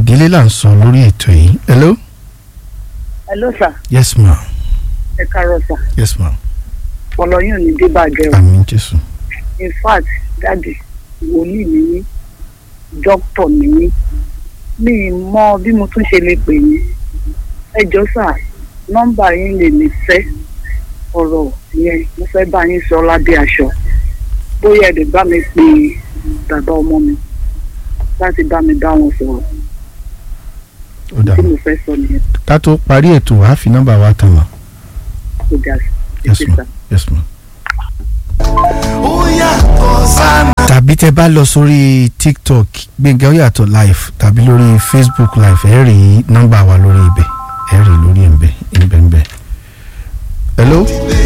ìdílé là ń sọ lórí ètò yìí hello hello sir yes ma ẹ káàárọ̀ sir yes ma ọlọyún ní débàjẹ́ o àmín jésù in fact dáàdì wòlíì mi ní dókítà mi ní mi ì mọ bí mo tún ṣe lè pè yín ẹ jọ sà nọ́mbà yín lè lè fẹ́ ọ̀rọ̀ yẹn mo fẹ́ bá yín sọ lábẹ́ aṣọ bóyá ẹ lè bá mi pe bàbá ọmọ mi láti bá mi bá wọn sọ̀rọ̀ ó dà tí mo fẹ́ sọ nìyẹn ká tó parí ètò wàá fi nọ́mbà wa tàn wá tó dà sí yes ẹ ma sà. yes ma. ó yàtọ̀ sánà. tàbí tẹ bá lọ sórí tiktok gbẹ̀ngà ó yàtọ̀ live tàbí lórí facebook live ẹ rí nọ́mbà wa lórí ibẹ̀ ẹ rí lórí ẹ̀ǹbẹ̀ ẹ̀ǹbẹ̀ hello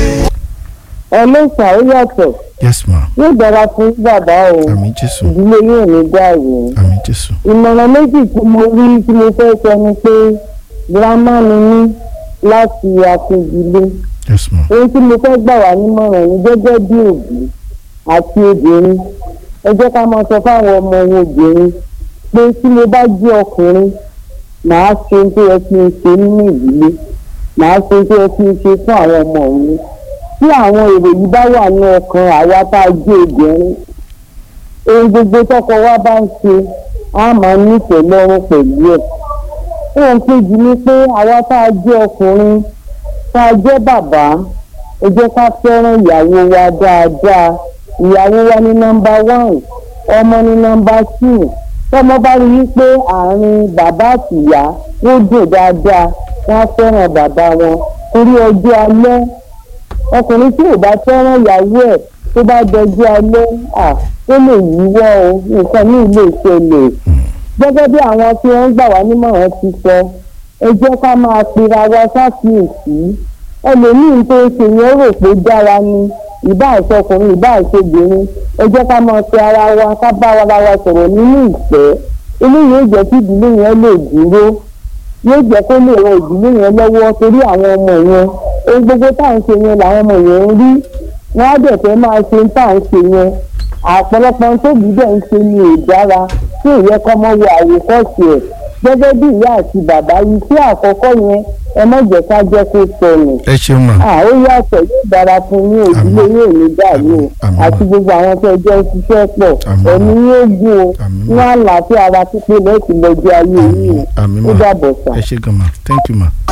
ẹ ló sà ó yàtọ̀ yes ma yóò dára fún bàbá o àmín jésù ìdílé yóò ní dàrú àmín jésù ìmọ̀ràn méjì tí mo rí tí mo fẹ́ sọ ni pé girama ni mí láti akíndílé yes ma ohun tí mo fẹ́ gbà wá nímọ̀ràn ni gẹ́gẹ́ bí òbí àti obìnrin ẹ jẹ́ ká máa sọ fáwọn ọmọ wọn obìnrin pé tí mo bá jẹ́ ọkùnrin màá ṣe ohun tó yẹ kí n ṣe nínú ìdílé màá ṣe ohun tó yẹ kí n ṣe fún àwọn ọmọ mi tí àwọn èrò yìí bá wà ní ọkàn àwa tá a jẹ́ obìnrin ohun gbogbo tọkọ wa bá ń ṣe á máa nífẹ̀ẹ́ lọ́rùn pẹ̀lú ẹ̀ ohun kejì ni pé àwa tá a jẹ́ ọkùnrin tá a jẹ́ bàbá ẹ jẹ́ ká fẹ́ràn ìyàwó wa dáadáa ìyàwó wa ní nọ́mbà one ọmọ ní nọ́mbà two tọ́mọ bá rí i pé àárín bàbá àtìyá ó dùn dáadáa wọ́n á fẹ́ràn bàbá wọn torí ọjọ́ alẹ́ ọkùnrin tí ò bá fẹ́ràn ìyàwó ẹ̀ tó bá dọjọ́ alẹ́ à ó lè yíwọ́ o nǹkan míì lè ṣẹlẹ̀ gẹ́gẹ́ bí àwọn tí wọ́n ń gbà wá nímọ̀ràn ti sọ ẹ jẹ́ ká máa pera wa ṣàkíyèsí ẹlòmíín tó ń ṣe yẹn rò pé dára ni ìbá àṣọkùnrin ìbá àṣọbìnrin ẹ jẹ́ ká máa pe ara wa ká bá ara wa sọ̀rọ̀ nínú ìfẹ́ eléyìí yóò jẹ́ kí ìdílé yẹn lè dúró yóò jẹ́ kó lè ran ìdílé yẹn lọ́wọ́ torí àwọn ọmọ yẹn ohun gbogbo tá à ń ṣe yẹn làwọn ọmọ yẹn ń rí wọ́n á dẹ̀ fẹ́ máa ṣe tá à ń ṣe yẹn àpọ̀lọpọ̀ tó bí dẹ̀ ń ṣe ni ò dára tí ò yẹ kọ́ mọ́ wo àwòkọ́ṣe ẹ̀ gẹ́gẹ́ bí ìyá àti bàbá yìí tí àkọ́kọ́ yẹn ẹ má jẹ́ ká jẹ́ kó sọnù ẹ ṣeun ma à ó yàtọ̀ yóò dára fún yín òdílé yóò ní dàrú o Àmín. àti gbogbo àwọn tó ẹjọ́ ń ṣiṣẹ́ pọ̀ Àmín. ẹ̀mí yóò gún o Àmín. ní àlàáfíà ara pípé lẹ́sìn lọ́jọ́ ayé yìí àmín ó ma dàbọ̀ sà. ẹ ṣe gan ma thank you ma.